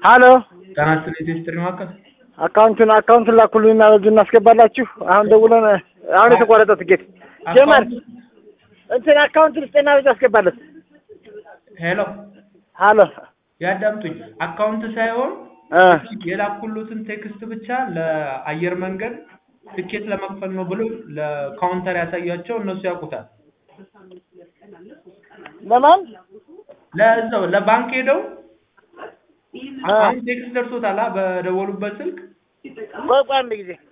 ሀሎ ጤና ይስጥልኝ ቴስትሪ ማዕከል አካውንቱን አካውንቱን ላኩልኝና በዚሁ እናስገባላችሁ። አሁን ደውለን አሁን የተቆረጠ ትኬት ጀመር እንትን አካውንቱን ስጤና በዚሁ አስገባለት። ሄሎ ሀሎ ያዳምጡኝ። አካውንት ሳይሆን እ የላኩሉትን ቴክስት ብቻ ለአየር መንገድ ትኬት ለመክፈል ነው ብሎ ለካውንተር ያሳያቸው፣ እነሱ ያውቁታል። ለማን ለዛው ለባንክ ሄደው እ አሁን ቴክስት ደርሶታል አ በደወሉበት ስልክ ቆይ ቆይ አንድ ጊዜ